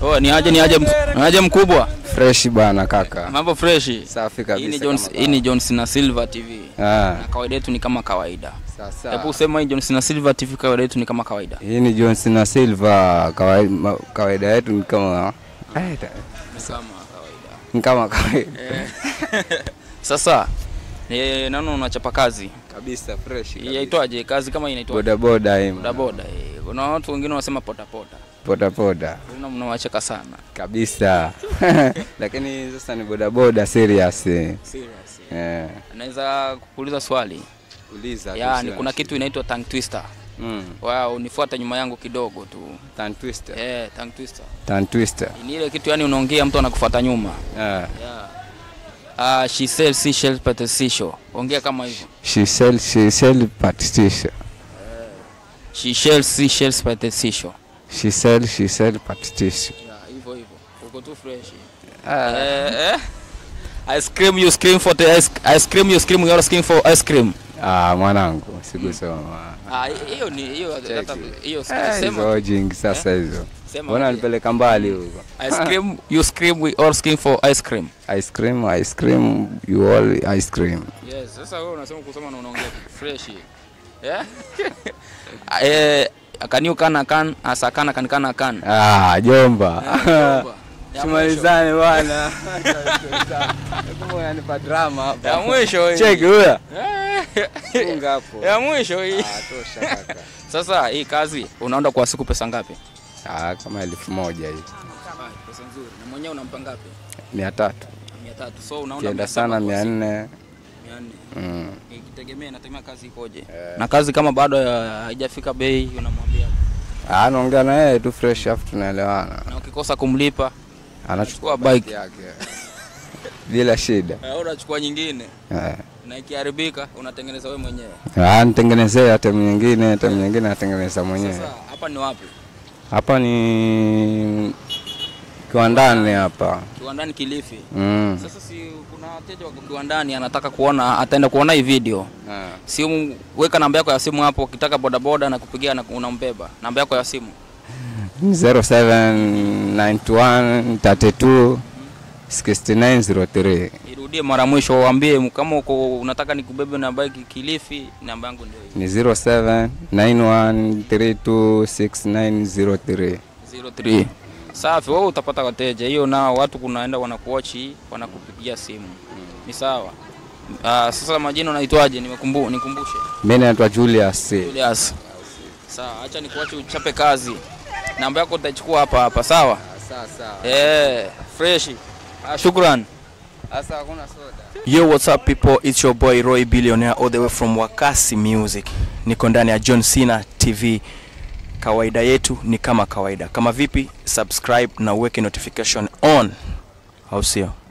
Oh, ni aje ni aje mk- ni aje mkubwa? Fresh bana kaka. Mambo freshi. Safi Hii ni kabisa. John kama hii ni John Cena Silver TV. Ah, Na kawaida yetu ni kama kawaida. sasa. Hebu sema hii John Cena Silver TV kawaida yetu ni kama kawaida. Hii ni Johnson na Silva kawaida, ma- kawaida yetu ni kama Eh, ta- Ni kama kawaida. ni kama kawaida. Sasa eh, naona unachapa kazi. Kabisa fresh. Hii kabisa. Yaitwaje kazi kama hii inaitwa Boda boda hii. boda boda. eh. Kuna watu wengine wanasema pota pota. Boda boda. Kuna mnawacheka sana. Kabisa. Lakini sasa ni boda boda serious. eh. Serious. Eh. Naweza kukuuliza swali. Uliza. Yaani kuhusiana. kuna kitu inaitwa tongue twister. Mm. Wow, unifuata nyuma yangu kidogo tu. Tan twister. Eh, tongue twister. Tan twister. Ni ile kitu yani unaongea mtu anakufuata nyuma. Ah. Yeah. Ah, she sells seashells but a seashore. Ongea kama hivyo. She sell she sell partition. She sells seashells but a seashore. She sell she sell partition. Yeah, hivyo hivyo. Uko tu fresh. Ah. Eh, eh. Ice cream you scream for the ice, ice cream you scream you scream for ice cream. Ah, mwanangu sikusoma. Ah, hiyo ni hiyo Cheki. hata hiyo Eh, sema hizo jingi sasa hizo. sema. Mbona aje. nipeleka mbali huko? Ice cream you scream we all scream for ice cream. Ice cream, ice cream, you all ice cream. Yes, sasa wewe unasema kusema na unaongea fresh. Yeah? eh, can you can can asakana kan kan kan. Ah, jomba. Ya Tumalizane bwana. Kama unanipa drama hapa. Ya mwisho hii. Cheki huyo. Eh, Funga hapo. Ya mwisho hii. Ah, tosha kaka. Sasa hii kazi unaenda kwa siku pesa ngapi? Ah, kama elfu moja hivi. Pesa nzuri. Na mwenyewe unampa ngapi? Mia tatu. 300. So unaona Kienda 700 sana kwa mia siku. nne. 400. Mm. Ikitegemea inategemea kazi ikoje. Na kazi kama bado ya- haijafika bei unamwambia. Ah, naongea na yeye tu fresh afu tunaelewana. Na ukikosa kumlipa Anachukua Chukua bike. yake. Bila shida. au unachukua nyingine Eh. na ikiharibika unatengeneza wewe mwenyewe. Ah, nitengenezee hata nyingine, hata nyingine natengeneza mwenyewe. Sasa hapa ni wapi? Hapa ni kiwandani hapa. Kiwandani Kilifi. Mm. Sasa si kuna wateja wako kiwandani anataka kuona ataenda kuona hii video. Ah. Simu weka namba yako ya simu hapo ukitaka bodaboda na kupigia na unambeba. Namba yako ya simu. 0791 32 6903. Irudie mara mwisho uambie kama uko unataka nikubebe na bike Kilifi namba yangu ndio hii. Ni 0791326903. 03. Safi, wewe utapata wateja. Hiyo nao watu kunaenda wanakuochi, wanakupigia simu. Ni sawa. Ah, sasa majina unaitwaje? Nimekumbu nikumbushe. Mimi naitwa Julius. Julius. Sawa, acha nikuache uchape kazi. Namba yako utachukua hapa hapa, sawa? Sawa sawa. Eh, fresh. Ah, shukran. Sasa hakuna soda. Yo, what's up people? It's your boy Roy Billionaire all the way from Wakasi Music. Niko ndani ya John Cena TV. Kawaida yetu ni kama kawaida. Kama vipi? Subscribe na uweke notification on. Au sio?